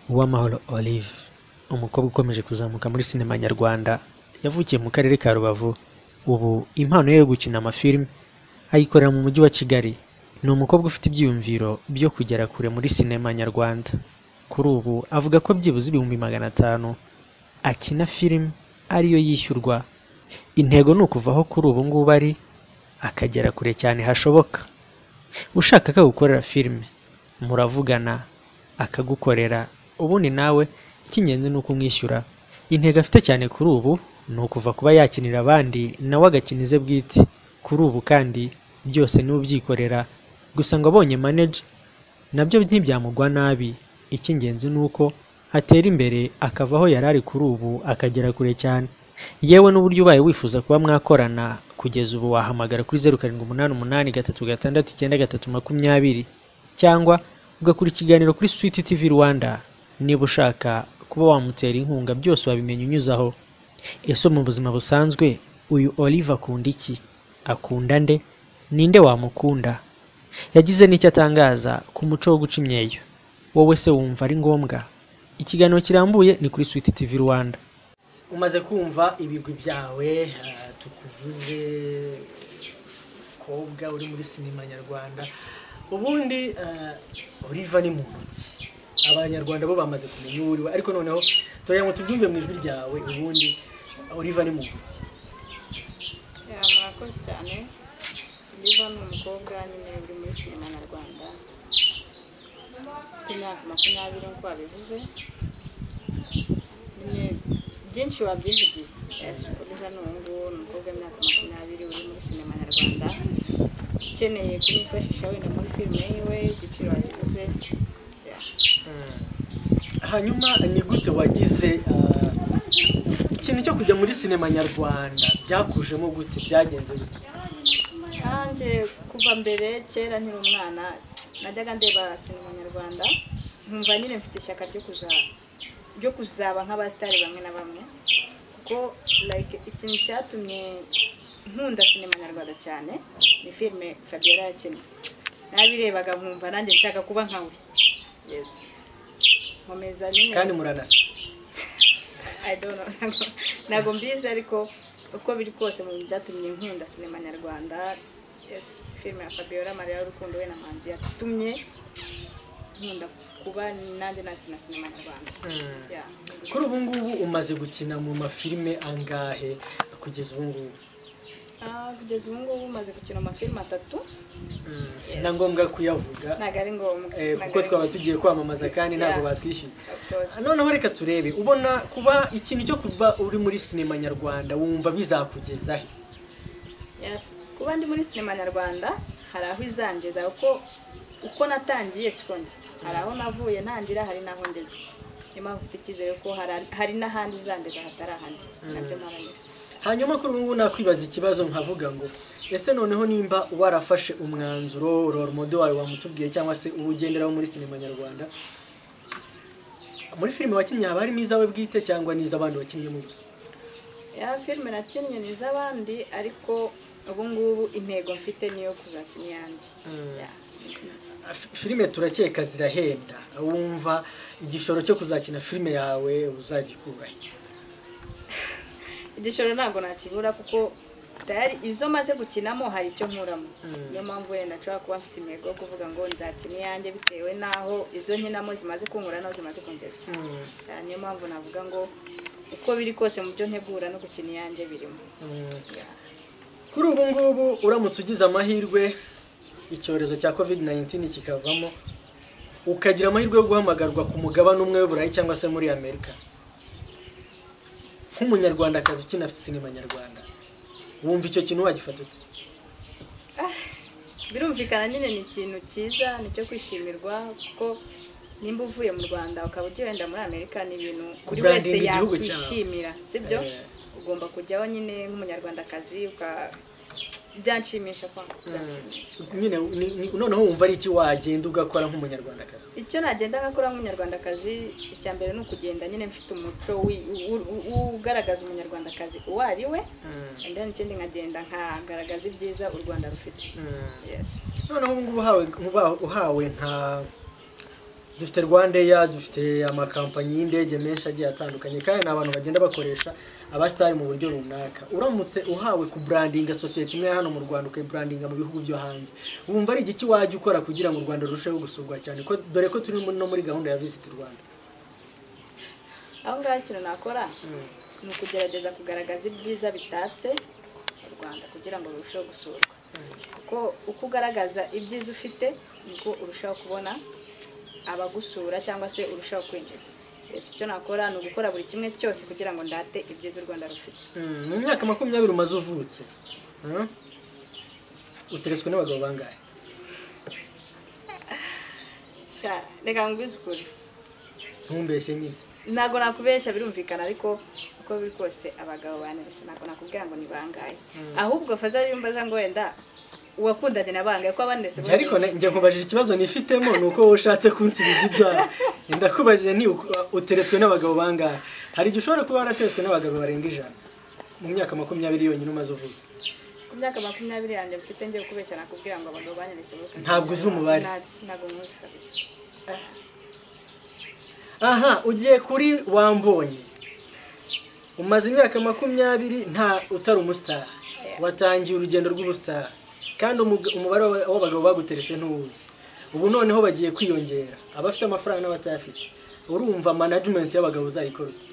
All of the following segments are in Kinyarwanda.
Uwamahoro Olive umukobwa ukomeje kuzamuka muri sinema nyarwanda yavukiye mu karere ka Rubavu ubu impano ye yo gukina amafilime ayikorera mu mujyi wa Kigali ni umukobwa ufite ibyiyumviro byo kugera kure muri sinema nyarwanda kuri ubu avuga ko byibuze ibihumbi magana atanu akina filime ariyo yishyurwa intego ni ukuva aho kuri ubu ngubu ari akagera kure cyane hashoboka ushaka ko agukorera filime muravugana akagukorera ubundi nawe icy'ingenzi ni uko umwishyura intego afite cyane kuri ubu ni ukuva kuba yakinira abandi nawe agakina ize bwite kuri ubu kandi byose niwe ubyikorera gusa ngo abonye manager nabyo ntibyamugwa nabi icy'ingenzi ni uko atera imbere akava aho yari ari kuri ubu akagera kure cyane yewe n'uburyo ubaye wifuza kuba mwakorana kugeza ubu wahamagara kuri zeru karindwi umunani umunani gatatu gatandatu icyenda gatatu makumyabiri cyangwa ugakora ikiganiro kuri Sweet TV Rwanda niba ushaka kuba wamutera inkunga byose wabimenya unyuze aho ese mu buzima busanzwe uyu Olive akunda iki akunda nde ninde wamukunda yagize n'icyo atangaza ku muco wo guca imyeyo wowe se wumva ari ngombwa ikiganiro kirambuye ni kuri Sweet TV Rwanda umaze kumva ibigwi byawe eh, tukuvuze kobwa uri muri sinema nyarwanda ubundi eh, oliva ni muntu ki abanyarwanda bo bamaze kumenya uwo uriwe ariko noneho tureba ngo tubyumve mu ijwi ryawe ubundi oliva ni muntu ki Ya, murakoze cyane Silva ni umukobwa nyine uri muri sinema nyarwanda ufite imyaka makumyabiri nk'uko wabivuze nyine byinshi wabyivugiye Yes, Oliva ni uwo nguwo ni umukobwa w'imyaka makumyabiri uri muri sinema nyarwanda ukeneye kumwifashisha wenda muri filime yiwe igiciro wakiguze Yeah. hanyuma ni gute wagize eh, ikintu cyo kujya muri sinema nyarwanda byakujemo gute byagenze gute nanjye kuva mbere kera nkiri umwana najyaga ndeba sinema nyarwanda nkumva nyine mfite ishyaka ryo kuza ryo kuzaba nk'abasitari bamwe na bamwe kuko like ikintu cyatumye nkunda sinema nyarwanda cyane ni filime fabiola yakinnye nabirebaga nkumva nanjye nshaka kuba nkawe yes nkomeza nyine kandi muranasa I don't know. ntago- ntago mbizi ariko uko biri kose mu byatumye nkunda sinema nyarwanda yes, filime ya fabiola maria y'urukundo we na manzi yatumye nkunda kuba nanjye nakina sinema nyarwanda Yeah. kuri ubu ngubu umaze gukina mu mafilime angahe kugeza ubu ngubu Ah, kugeza ubu ngubu umaze gukina amafilime atatu si na ngombwa kuyavuga ntabwo ari ngombwa eh, Ntago kuko ari twaba ngombwa. tugiye kwamamaza kandi ntabwo Yeah. batwishyuye Of course. noneho reka turebe ubona kuba ikintu cyo kuba uri muri sinema nyarwanda wumva bizakugezahe Yes. Kuba ndi muri sinema nyarwanda hari aho izangeza uko uko natangiye siko ndi hari aho navuye ntangira hari n'aho ngeze niyo mpamvu mfite icyizere ko hari- hari n'ahandi izangeza hatari ahandi nabyo mparanira hanyuma kuri ubu ngubu nakwibaza ikibazo nkavuga ngo ese noneho nimba warafashe umwanzuro roromodo wawe wamutubwiye cyangwa se uwo ugenderaho muri sinema nyarwanda muri filime wakinnye haba harimo izawe bwite cyangwa n'iz'abandi wakinnyemo gusa ya filime nakinnye ni iz'abandi ariko ubu ngubu intego mfite niyo kuzakina iyanjye Yeah. Fi- filime turakeka zirahenda wumva igishoro cyo kuzakina filime yawe uzagikurahe igishoro ntabwo nakibura kuko tayari izo maze gukinamo hari icyo nkuramo niyo mpamvu wenda nshobora kuba mfite intego yo kuvuga ngo nzakina iyanjye bitewe n'aho izo nkinamo zimaze kunkura n'aho zimaze kungeza Ah, niyo mpamvu navuga ngo uko biri kose mu byo ntegura no gukina iyanjye birimo kuri ubu ngubu uramutse ugize amahirwe icyorezo cya covid 19 kikavamo ukagira amahirwe yo guhamagarwa ku mugabane umwe w'uburayi cyangwa se muri amerika nk'umunyarwandakazi ukina sinema nyarwanda wumva icyo kintu wagifata ute birumvikana nyine ni ikintu cyiza ni icyo kwishimirwa kuko nimba uvuye mu rwanda ukaba ugiye wenda muri amerika ni ibintu buri wese Kubrandinga igihugu cyawe. yakwishimira sibyo Eh. ugomba kujyaho nyine nk'umunyarwandakazi uka byanshimisha kwa byanshimisha nyine ni- ni- noneho wumva ari iki wagenda ugakora nk'umunyarwandakazi icyo nagenda nkakora nk'umunyarwandakazi icya mbere ni ukugenda nyine mfite umuco wi- u- u- u- ugaragaza umunyarwandakazi uwo ari we and then ikindi nkagenda nkagaragaza ibyiza u rwanda rufite yes noneho ubu ngubu uhawe, uba- uhawe nka dufite rwandeya dufite amakampanyi y'indege menshi agiye atandukanye kandi ni abantu bagenda bakoresha abasitari mu buryo runaka uramutse uhawe kuburandinga sosiyete imwe hano mu rwanda ukayiburandinga mu bihugu byo hanze wumva ari igiki wajya ukora kugira ngo u rwanda rurusheho gusurwa cyane ko dore ko turi no muri gahunda ya visiti rwanda aho ngaho ikintu nakora ni ukugerageza kugaragaza ibyiza bitatse u rwanda kugira ngo rurusheho gusurwa kuko uko ugaragaza ibyiza ufite niko urushaho kubona abagusura cyangwa se urushaho kwinjiza ese icyo nakora ni ugukora buri kimwe cyose kugira ngo ndate ibyiza u rwanda rufite Mm, mu myaka makumyabiri umaze uvutse huh? uteretswe n'abagabo bangahe sha reka nkubwize ukuri ntumbeshye nyine ntabwo nakubeshya birumvikana ariko uko biri kose abagabo banirese ntabwo nakubwira ngo ni bangahe ahubwo faza yumva ngo wenda uwakundanye na bangahe ko abanirese Njye ariko ne- njye nkubajije ikibazo nifitemo ni uko wowe ushatse kunsubiza ibyawe ndakubajije ni uko- uteretswe n'abagabo bangahe hari igihe ushobora kuba waratetswe n'abagabo barenga ijana mu myaka makumyabiri yonyine umaze uvutse ku myaka makumyabiri yanjye mfite njye kubeshya nakubwira ngo abagabo banirese bose Ntabwo uzi umubare. Nta- ntabwo nkuzi kabisa aha ugiye kuri wambonye umaze imyaka makumyabiri nta utari umusitari watangiye urugendo rw'ubusitari kandi umuga- umubare w'aba- w'abagabo baguteretse ntuwuzi ubu noneho bagiye kwiyongera abafite amafaranga n'abatayafite urumva manajimenti y'abagabo uzayikora ute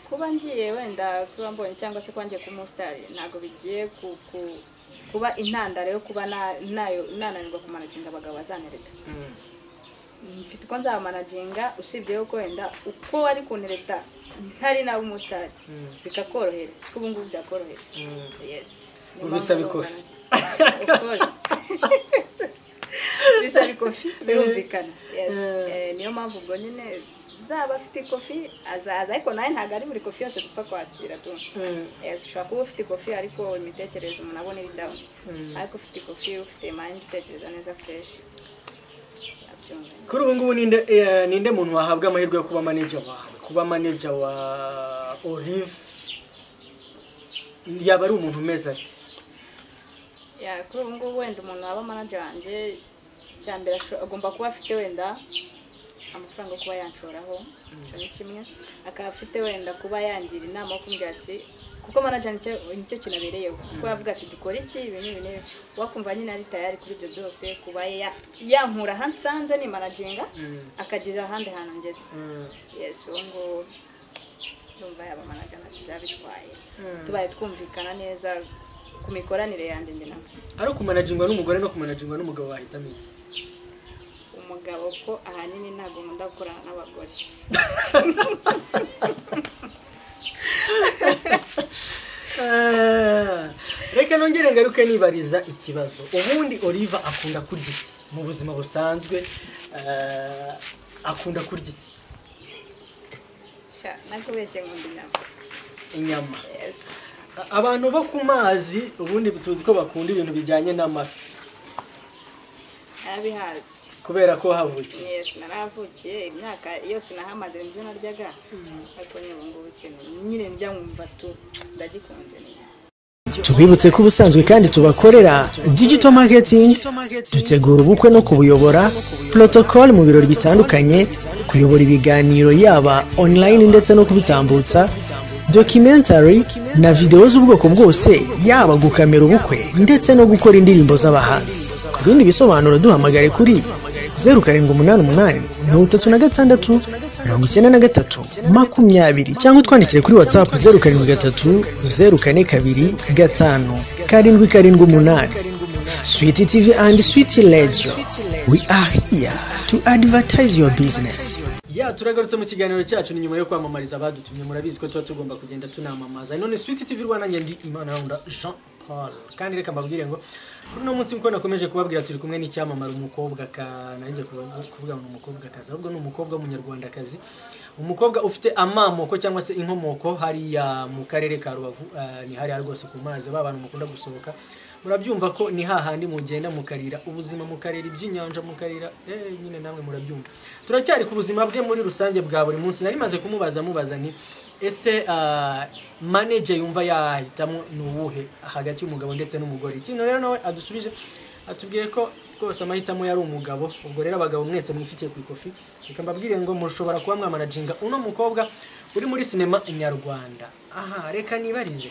kuba ngiye wenda kuba mbonye cyangwa se kuba ngiye ku musitari ntabwo bigiye ku- ku- kuba intandaro yo kuba na- nayo- nananirwa kumanaginga abagabo bazantereta mfite uko nzamanaginga usibye yuko wenda uko wari kuntereta ntari nawe umusitari Mm. bikakorohera siko ubu ngubu byakorohera yes Niyo mpamvu Ubisaba numva ikofi. nanjye- Of course. bisaba ikofi birumvikana yes Eh. Eh, niyo mpamvu ubwo nyine zaba afite ikofi azaza ariko nawe ntabwo ari buri kofi yose dupfa kwakira tu Mm. Yes, ushobora kuba ufite ikofi ariko imitekerereze umuntu abona iri down ariko ufite ikofi ufite mind utekereza neza fresh abyumva kuri ubu ngubu ninde eh, ninde muntu wahabwa amahirwe yo kuba manager wawe kuba manager wa olive yaba ari umuntu umeze ate Ya, kuri ubu ngubu wenda umuntu waba manager wanjye icya mbere asho- agomba kuba afite wenda amafaranga yo kuba yanshoraho icyo ni kimwe akaba afite wenda kuba yangira inama yo kumbwira ati kuko manager nicyo nicyo kinabereyeho kuko yavuga ati dukore iki ibi n'ibi n'ibi wakumva nyine ari tayari kuri ibyo byose kuba ya- yankura ahandi nsanze ni managinga akagira ahandi hantu ngeze yes uwo nguwo ndumva yaba manager ntacyo byaba bitwaye tubaye twumvikana neza ku mikoranire yanjye njye nawe ari ukumanajingwa n'umugore no kumanajingwa n'umugabo wahitamo iki umugabo ko ahanini ntabwo nkunda gukorana n'abagore Ah, reka nongere ngaruke nibariza ikibazo ubundi olive akunda kurya iki mu buzima busanzwe ah, akunda kurya iki sha nakubeshye nkunda inyama inyama yesu A- abantu bo ku mazi ubundi tuzi ko bakunda ibintu bijyanye n'amafi narabihazi kubera ko havukiye yesu narahavukiye imyaka yose nahamaze nibyo naryaga ariko nyine ubu ngubu ikintu nyine ndya nkumva tu ndagikunze ni inyama. tubibutse ko ubusanzwe kandi tubakorera digital marketing dutegura ubukwe no kubuyobora protocol mu birori bitandukanye kuyobora ibiganiro yaba online ndetse no kubitambutsa documentary na videwo z'ubwoko bwose yaba gukamera ubukwe ndetse no gukora indirimbo z'abahanzi ku bindi bisobanuro duhamagare kuri zeru karindwi umunani umunani mirongo itatu na gatandatu mirongo icyenda na gatatu makumyabiri cyangwa utwandikire kuri whatsapp zeru karindwi gatatu zeru kane kabiri gatanu karindwi karindwi umunani switi tv and switi radio we are here to advertise your business ya turagarutse mu kiganiro cyacu ni nyuma yo kwamamariza abadutumye murabizi ko tuba tugomba kugenda tunamamaza none switi tv rwanda njye ndi imanahunda jean paul kandi reka mbabwire ngo kuri uno munsi nkuko nakomeje kubabwira turi kumwe n'icyamamare umukobwa ka nanjye kuba- kuvuga ngo ni umukobwakazi ahubwo ni umukobwa w'umunyarwandakazi umukobwa ufite amamoko cyangwa se inkomoko hariya mu karere ka rubavu ah, ni hariya rwose ku mazi ba bantu mukunda gusohoka murabyumva ko ni hahandi mugenda mukarira ubuzima mukarira iby'inyanja mukarira eh, nyine namwe murabyumva turacyari ku buzima bwe muri rusange bwa buri munsi nari maze kumubaza mubaza nti ese ah, manager yumva yahitamo ni uwuhe hagati y'umugabo ndetse n'umugore ikintu rero nawe adusubije atubwiye ko rwose amahitamo yari umugabo ubwo rero abagabo mwese mwifitiye ku ikofi reka mbabwire ngo mushobora kuba mwamanaginga uno mukobwa uri muri sinema nyarwanda aha reka nibarize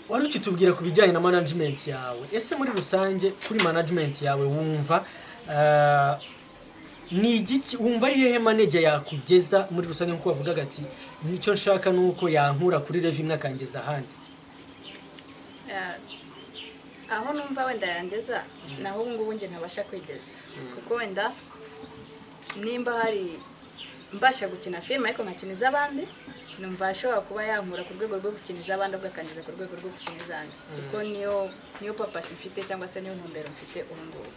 wari ukitubwira ku bijyanye na management yawe ese muri rusange kuri management yawe wumva eh, ni igiki wumva ari hehe manege yakugeza muri rusange nk'uko wavugaga ati nicyo nshaka ni uko yankura kuri revi imwe akangeza ahandi Ah, aho numva wenda yangeza naho ubu ngubu njye ntabasha kwigeza kuko wenda nimba hari mbasha gukina filime ariko nkakina iz'abandi numva ashobora kuba yankura ku rwego rwo gukina iz'abandi ubwo akangeza ku rwego rwo gukina izanjye kuko niyo niyo papasi mfite cyangwa se niyo ntumbero mfite ubu ngubu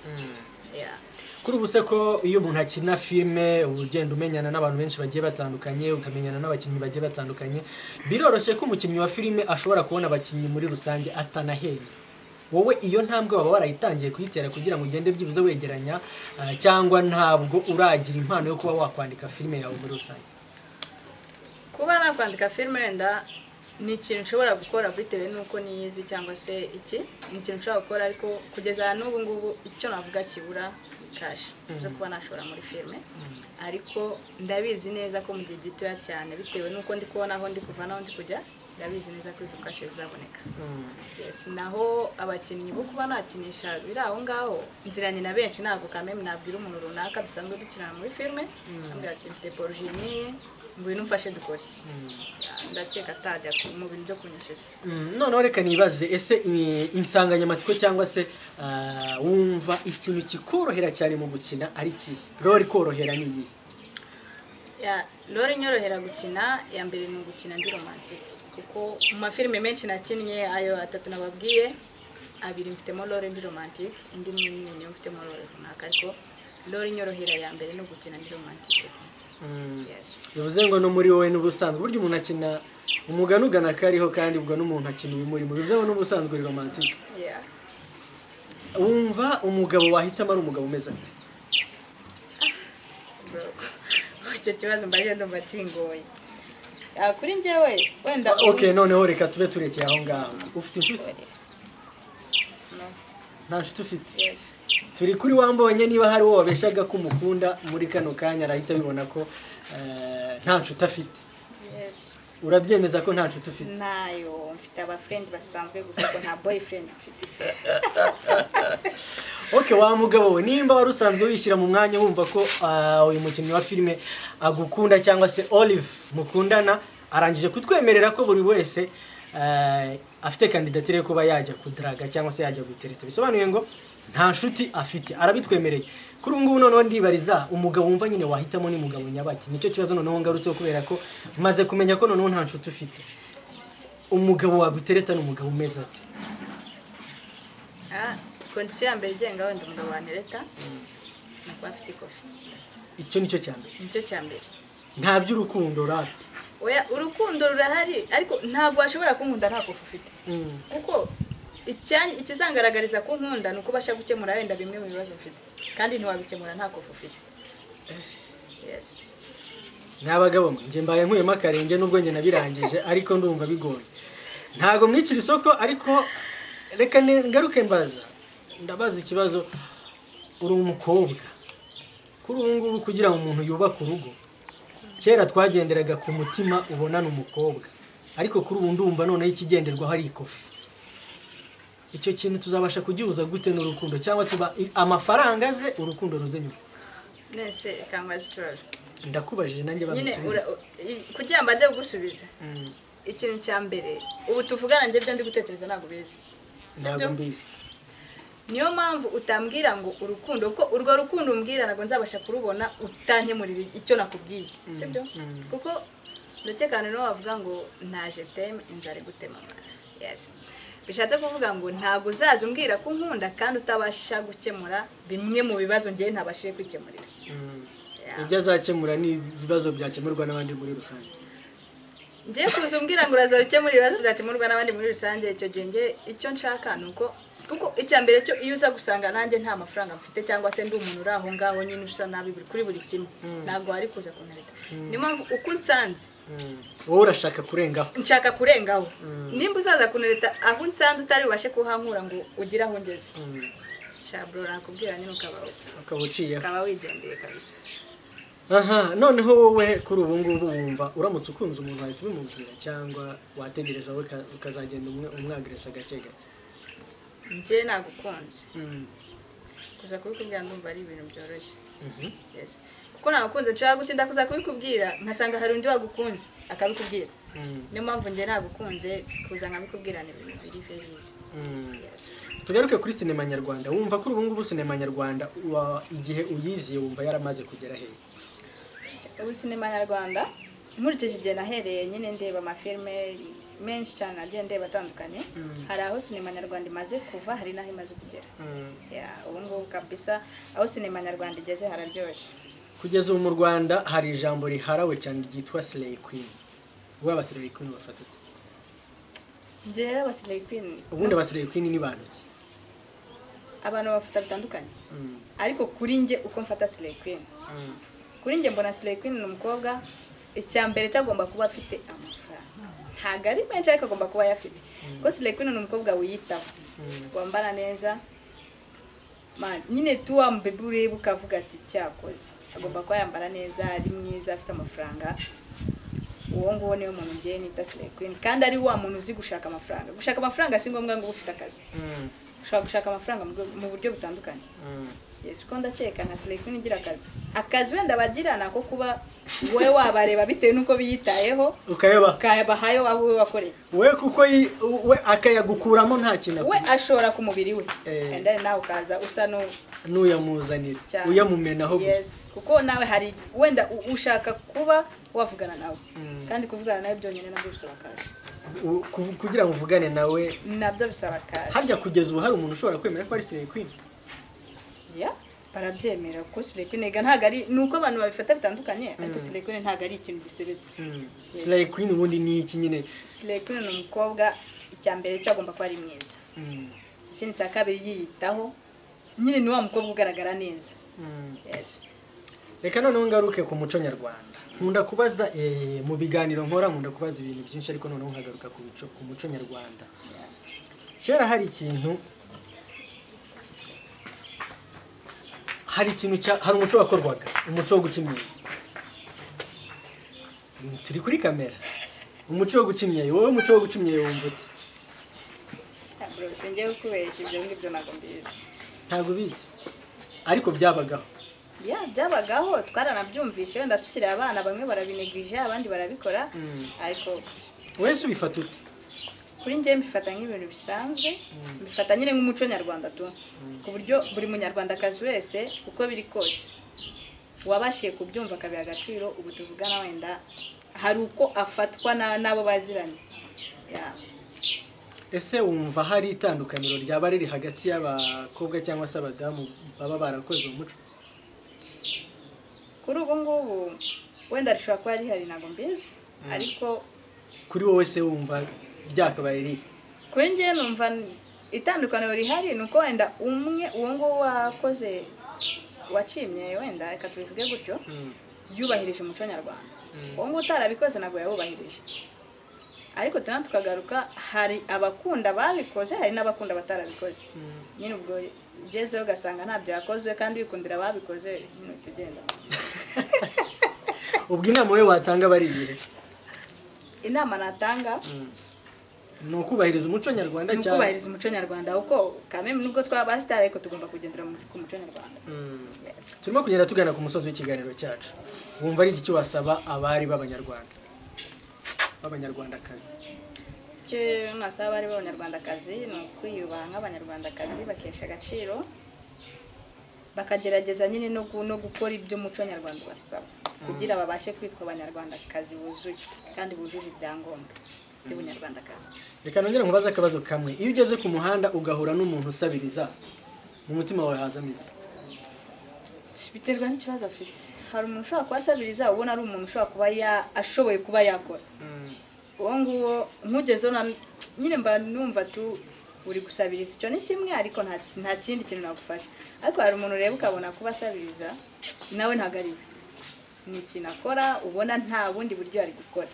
Yeah. kuri ubu se ko iyo umuntu akina filime uba ugenda umenyana n'abantu benshi bagiye batandukanye ukamenyana n'abakinnyi bagiye batandukanye biroroshye ko umukinnyi wa filime ashobora kubona abakinnyi muri rusange atanahembye wowe iyo ntambwe waba warayitangiye kuyitera kugira ngo ugende byibuze wegeranya ah, cyangwa ntabwo uragira impano yo kuba wakwandika filime yawe muri rusange kuba nakwandika filime wenda ni ikintu nshobora gukora bitewe n'uko niyizi cyangwa se iki ni ikintu nshobora gukora ariko kugeza n'ubu ngubu icyo navuga kibura ni kashi zo kuba nashora muri filime ariko ndabizi neza ko mu gihe gitoya cyane bitewe n'uko ndi kubona aho ndi kuva n'aho ndi kujya ndabizi neza ko izo kashi zizaboneka Yes, naho abakinnyi bo kuba nakinisha biri aho ngaho nziranye na benshi ntabwo kameme nabwira umuntu runaka dusanzwe dukinana muri filime ambwira ati mfite porojini ngo bintu mfashe dukore ndakeka atajya ku- mu bintu byo kunyishyuza Mm, noneho reka nibaze ese i- insanganyamatsiko cyangwa se ah, wumva ikintu kikorohera cyane mu gukina ari ikihe rori korohera ni iyihe Ya, Lore inyorohera gukina ya mbere ni ugukina ndi romantike kuko mu mafilime menshi nakinnye ayo atatu nababwiye abiri mfitemo Lore ndi romantike indi imwe ni niyo mfitemo Lore runaka ariko Lore inyorohera ya mbere ni ugukina ndi romantike Yes. bivuze ngo no muri wowe n'ubusanzwe burya umuntu akina umugani ugana kariho kandi ubwo n'umuntu akina ibimurimo bivuze ngo n'ubusanzwe uri romantike Yeah. wumva umugabo wahitamo ari umugabo umeze ate Bro, icyo kibazo mbaje ndumva kingoye Ya, kuri njyewe wenda ok noneho reka tube turekeye aho ngaho ufite inshuti No. nta nshuti ufite Yes. turi kuri wambonye niba hari uwo wabeshyaga ko umukunda muri kano kanya arahita abibona ko eh, nta nshuti afite Yes. urabyemeza ko nta nshuti ufite nayo mfite abafrendi basanzwe gusa ko nta boyfriend mfite ok wa mugabo we nimba wari usanzwe wishyira mu mwanya wumva ko ah, uyu mukinnyi wa filime agukunda cyangwa se olive mukundana arangije kutwemerera ko buri wese eh, afite kandidatire yo kuba yajya kudaraga cyangwa se yajya gutereta bisobanuye ngo nta nshuti afite arabitwemereye kuri ubu ngubu noneho ndibariza umugabo wumva nyine wahitamo ni mugabo nyabaki nicyo kibazo noneho ngarutseho kubera ko maze kumenya ko noneho nta nshuti ufite umugabo wagutereta ni umugabo umeze ate Ah, kondisiyo ya mbere igenga wenda umugabo wantereta ni ukuba afite ikofi icyo nicyo cya mbere nicyo cya mbere nta by'urukundo rapi oya urukundo rurahari ariko ntabwo washobora kunkunda nta kofi ufite kuko icya- ikizangaragariza ko unkunda ni uko ubasha gukemura wenda bimwe mu bibazo mfite kandi ntiwabikemura nta kofi ufite yes ni abagabo mwe njye mbaye nkuyemo akarenge n'ubwo njye nabirangije ariko ndumva bigoye ntago mwicira isoko ariko reka ne- ngaruke mbaza ndabaza ikibazo uri umukobwa kuri ubu ngubu kugira ngo umuntu yubake urugo kera twagenderaga ku mutima ubonana umukobwa ariko kuri ubu ndumva noneho ikigenderwaho ari ikofi icyo kintu tuzabasha kugihuza gute n'urukundo cyangwa tuba amafaranga aze urukundo ruze nyuma nese ikangubaza ikibazo ndakubajije nanjye nyine bamusubiza ura- u- i- kugira ngo ajye kugusubiza Mm. ikintu cya mbere ubu tuvugana njye ibyo ndi gutekereza ntabwo ubizi ntabwo mbizi niyo mpamvu utambwira ngo urukundo kuko urwo rukundo umbwira ntabwo nzabasha kurubona utankemurira icyo nakubwiye sibyo kuko ndakeka noneho wavuga ngo naje teme inzara igutema mwana yesi bishatse kuvuga ngo ntabwo uzaza umbwira ko unkunda kandi utabasha gukemura bimwe mu bibazo ngewe ntabashije kwikemurira Yeah. ibyo azakemura ni ibibazo byakemurwa n'abandi muri rusange ngiye kuza umbwira ngo uraza ukemura ibibazo byakemurwa n'abandi muri rusange icyo gihe njye icyo nshaka ni uko kuko icya mbere cyo iyo uza gusanga nanjye nta mafaranga mfite cyangwa se ndi umuntu uri aho ngaho nyine usa nabi buri- kuri buri kimwe ntabwo wari kuza kuntereta niyo mpamvu uko unsanze wowe urashaka kurengaho nshaka kurengaho nimba uzaza kuntereta aho unsanze utari bubashe kuhankura ngo ugire aho ngeze shaburo nakubwira nyine ukaba ukaba uciyeho ukaba wigendeye kabisa aha noneho wowe kuri ubu ngubu wumva uramutse ukunze umuntu wahita ubimubwira cyangwa wategereza we uka- ukazagenda umwe- umwagaresa gake gake njye nagukunze kuza kubikubwira ndumva ari ibintu byoroshye Mhm. Yes. kuko nagukunze nshobora gutinda kuza kubikubwira nkasanga hari undi wagukunze akabikubwira niyo mpamvu njye nagukunze kuza nkabikubwirana ibintu biri bizi Yes. tugaruke kuri sinema nyarwanda wumva kuri ubu ngubu sinema nyarwanda wa- igihe uyiziye wumva yaramaze kugera hehe ubu sinema nyarwanda nkurikije igihe nahereye nyine ndeba amafilime menshi cyane nagiye ndeba atandukanye hari aho sinema nyarwanda imaze kuva hari n'aho imaze kugera Yeah, ubu ngubu kabisa aho sinema nyarwanda igeze hararyoshye kugeza ubu mu rwanda hari ijambo riharawe cyane ryitwa sileyi kwini wowe abasileyi kwini bafata ute njye rero abasileyi kwini ubundi abasileyi kwini ni bantu ki abantu bafata bitandukanye ariko kuri njye uko mfata sileyi kwini kuri njye mbona sileyi kwini ni umukobwa icya mbere cyagomba kuba afite amafaranga ntabwo ari menshi ariko agomba kuba ayafite kuko sileyi kwini ni umukobwa wiyitaho wambara neza Man, nyine tuwa mbebe ureba ukavuga ati cyakoze agomba kuba yambara neza ari mwiza afite amafaranga uwo nguwo niwe muntu ngewe nita sileyi kwini kandi ari wa muntu uzi gushaka amafaranga gushaka amafaranga si ngombwa ngo ube ufite akazi ushobora gushaka amafaranga mu rwe- mu buryo butandukanye Yes, uko ndakeka nka select queen igira akazi akazi wenda bagira ni ako kuba wowe wabareba bitewe n'uko biyitayeho ukayoba ukabahayo aho wowe wakoreye we kuko yi- we akayagukuramo nta kintu we ashora ku mubiri we Eh. and then nawe ukaza usa no n'uyamuzanira cyane uyamumenaho gusa yes kuko nawe hari wenda u- ushaka kuba wavugana nawe kandi kuvugana nawe byonyine nabyo bisaba akazi U- kuv- kugira ngo uvugane nawe nabyo bisaba akazi harya kugeza ubu hari umuntu ushobora kwemera ko ari sileyi kwini Yeah, barabyemera kuko select queen ega ntabwo ari ni uko abantu babifata bitandukanye ariko select queen ntabwo ari ikintu gisebetse sileyi kwini ubundi ni iki nyine select queen ni umukobwa icya mbere cyo agomba kuba ari mwiza ikindi cya kabiri yiyitaho nyine ni wa mukobwa ugaragara neza Yes. reka noneho ngaruke ku muco nyarwanda nkunda kubaza eh, mu biganiro nkora nkunda kubaza ibintu byinshi ariko noneho nkagaruka ku muco ku muco nyarwanda kera hari ikintu hari ikintu cya hari umuco wakorwaga umuco wo guca imyeyo Mm, turi kuri kamera umuco wo guca imyeyo wowe umuco wo guca imyeyo wumva ute Ntabwo sinjye kukubeshya ibyo ngibyo ntabwo mbizi ntabwo ubizi ariko byabagaho ya byabagaho twaranabyumvishe wenda tukiri abana bamwe barabinegirije abandi barabikora ariko wese ubifata ute kuri njye mbifata nk'ibintu bisanzwe mbifata nyine nk'umuco nyarwanda tu ku buryo buri munyarwandakazi wese uko biri kose wabashiye kubyumva akabiha agaciro ubu tuvugana wenda hari uko afatwa na- n'abo baziranye Yeah. ese wumva hari itandukaniro ryaba riri hagati y'abakobwa cyangwa se abadamu baba barakoze umuco kuri ubu ngubu wenda rishobora kuba rihari ntabwo mbizi ariko kuri wowe se wumva ryakabaye riri kuri njye numva n- itandukaniro rihari ni uko wenda umwe uwo nguwo wakoze wacimye wenda reka tubivuge gutyo yubahirije umuco nyarwanda uwo nguwo utarabikoze ntabwo yawubahirije ariko tuna tukagaruka hari abakunda babikoze hari n'abakunda batarabikoze nyine ubwo ugezeho ugasanga ntabyo yakoze kandi wikundira ababikoze nyine uhita ugenda ubwo inama wowe watanga bari iyihe inama natanga ni ukubahiriza umuco nyarwanda ni ukubahiriza umuco nyarwanda kuko kameme nubwo twaba abasitari ariko tugomba kugendera mu- ku muco nyarwanda Yes. turimo kugenda tugana ku musozi w'ikiganiro cyacu wumva ari iki cyo wasaba abari b'abanyarwanda b'abanyarwandakazi icyo nasaba abari b'abanyarwandakazi ni ukwiyubaha nk'abanyarwandakazi bakesha agaciro bakagerageza nyine no gu- no gukora iby'umuco nyarwanda basaba kugira babashe kwitwa abanyarwandakazi buzuye kandi bujuje ibyangombwa by'ubunyarwandakazi reka nongere nkubaze akabazo kamwe iyo ugeze ku muhanda ugahura n'umuntu usabiriza mu mutima wawe hazamo iki biterwa n'ikibazo afite hari umuntu ushobora kuba asabiriza ubona ari umuntu ushobora kuba ya- ashoboye kuba yakora uwo nguwo nkugezeho na- nyine mba numva tu uri gusabiriza icyo ni kimwe ariko nta nta kindi kintu nagufasha ariko hari umuntu ureba ukabona kuba asabiriza nawe ntabwo ari we ni ikintu akora ubona nta bundi buryo ari gukora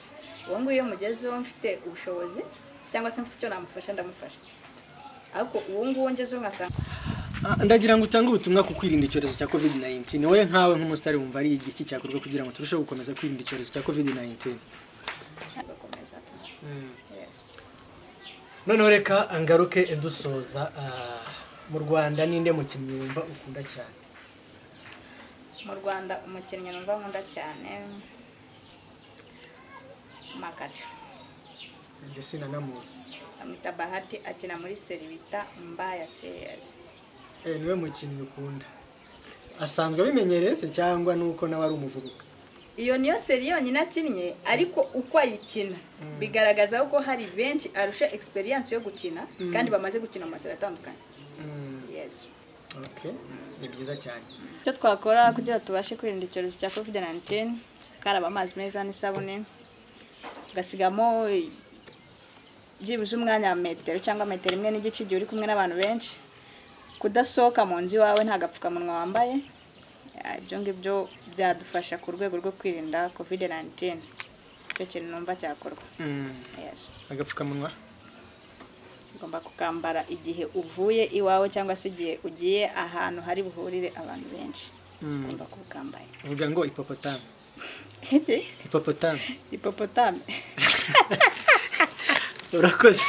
uwo nguwo iyo mugezeho mfite ubushobozi cyangwa se mfite icyo namufasha ndamufasha ariko uwo nguwo ngezeho nkasanga Ah, ndagira ngo utange ubutumwa ku kwirinda icyorezo cya covid-19 wowe nkawe nk'umusitari wumva ari igiki cyakorwa kugira ngo turusheho gukomeza kwirinda icyorezo cya covid-19 agakomeza Yes. noneho reka ngaruke dusoza ah, mu rwanda ninde mukinnyi wumva ukunda cyane mu rwanda umukinnyi numva nkunda cyane makaca ibyo sinanamuzi amwita bahati akina muri seri bita mbaya seriyazi Eh, niwe mukinnyi ukunda asanzwe abimenyereye se cyangwa nuko nawe ari umuvubuka iyo niyo seri yonyine akinnye ariko uko ayikina bigaragaza ko hari benshi arusha egisperiyanse yo gukina kandi bamaze gukina mu maseri atandukanye Yes. Okay, ni byiza cyane icyo twakora kugira tubashe kwirinda icyorezo cya covid 19 karaba amazi meza n'isabune ugasigamo byibuze umwanya wa metero cyangwa metero imwe n'igice igihe uri kumwe n'abantu benshi kudasohoka mu nzu iwawe nta gapfukamunwa wambaye Ah, ibyo ngibyo byadufasha ku rwego rwo kwirinda covid 19 icyo kintu numva cyakorwa yes. agapfukamunwa ugomba kukambara igihe uvuye iwawe cyangwa se igihe ugiye ahantu hari buhurire abantu benshi Mm. ugomba kubukambaye uvuga ngo ipopotame Iki? ipopotame hipopotame urakoze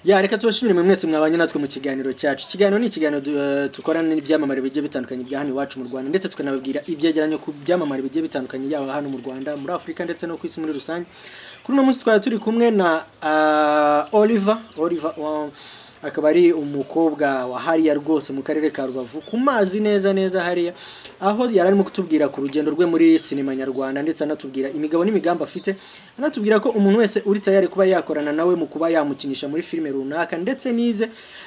ya reka tubashimire mwe mwese mwabanye natwe mu kiganiro cyacu ikiganiro ni ikiganiro du- eh, dukorana n'ibyamamare bigiye bitandukanye bya hano iwacu mu rwanda ndetse tukanababwira ibyegeranyo ku byamamare bigiye bitandukanye yaba hano mu rwanda muri afurika ndetse no ku isi muri rusange kuri uno munsi twari turi kumwe na ah, oliver oliver wa- akaba ari umukobwa wa hariya rwose mu karere ka rubavu ku mazi neza neza hariya aho yari arimo kutubwira ku rugendo rwe muri sinema nyarwanda ndetse anatubwira imigabo n'imigambi afite anatubwira ko umuntu wese uri tayari kuba yakorana nawe mu kuba yamukinisha muri filime runaka ndetse n'ize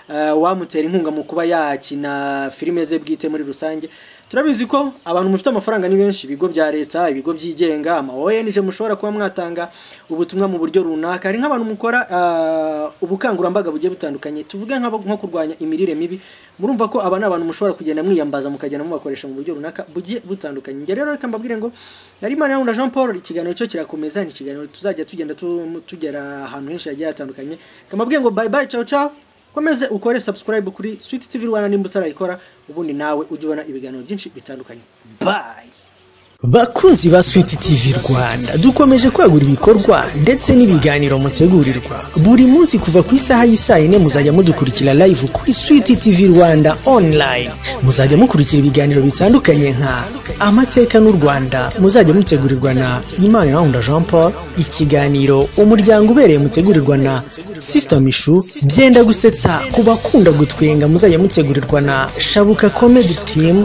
eh, wamutera inkunga mu kuba yakina filime ze bwite muri rusange turabizi ko abantu mufite amafaranga ni benshi ibigo bya leta ibigo byigenga ama ONG mushobora kuba mwatanga ubutumwa mu buryo runaka hari nk'abantu mukora ah, ubukangurambaga bugiye butandukanye tuvuge nk'abo- nko kurwanya imirire mibi murumva ko aba ni abantu mushobora kugenda mwiyambaza mukagenda mubakoresha mu buryo runaka bugiye butandukanye njye rero reka mbabwire ngo yari imana na Jean Paul ikiganiro cyo kirakomeza ni ikiganiro tuzajya tugenda tu- tugera ahantu henshi hagiye hatandukanye reka mbabwire ngo bye bye ciao ciao komeze ukore subscribe kuri Sweet TV Rwanda nimba utarayikora ubundi nawe ujye ubona ibiganiro byinshi bitandukanye bye bakunzi ba switi tv rwanda dukomeje kwagura ibikorwa ndetse n'ibiganiro mutegurirwa buri munsi kuva ku isaha y'isaa yine muzajya mudukurikira live kuri switi tv rwanda online muzajya mukurikira ibiganiro bitandukanye nka amateka n'u rwanda muzajya mutegurirwa na imana irahunda jean paul ikiganiro umuryango ubereye mutegurirwa na sisita mishu byenda gusetsa ku bakunda gutwenga muzajya mutegurirwa na shabuka comedy team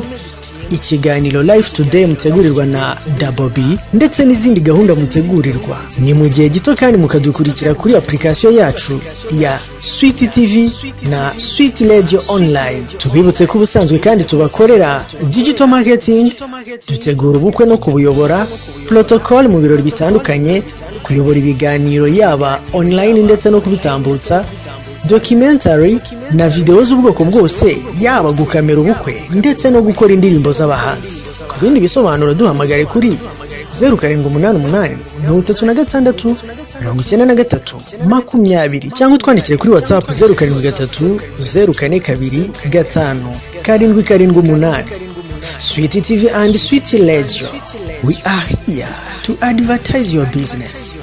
ikiganiro live today mutegurirwa na dabobi ndetse n'izindi gahunda mutegurirwa ni mu gihe gito kandi mukadukurikira kuri application yacu ya swit tv na swit radio online tubibutse ko ubusanzwe kandi tubakorera digital marketing dutegura ubukwe no kubuyobora protocol mu birori bitandukanye kuyobora ibiganiro yaba online ndetse no kubitambutsa documentary na videwo z'ubwoko bwose yaba gukamera ubukwe ndetse no gukora indirimbo z'abahanzi ku bindi bisobanuro duhamagare kuri zeru karindwi umunani umunani mirongo itatu na gatandatu mirongo icyenda na gatatu makumyabiri cyangwa utwandikire kuri watsapu zeru karindwi gatatu zeru kane kabiri gatanu karindwi karindwi umunani switi tv and switi radio we are here to advertise your business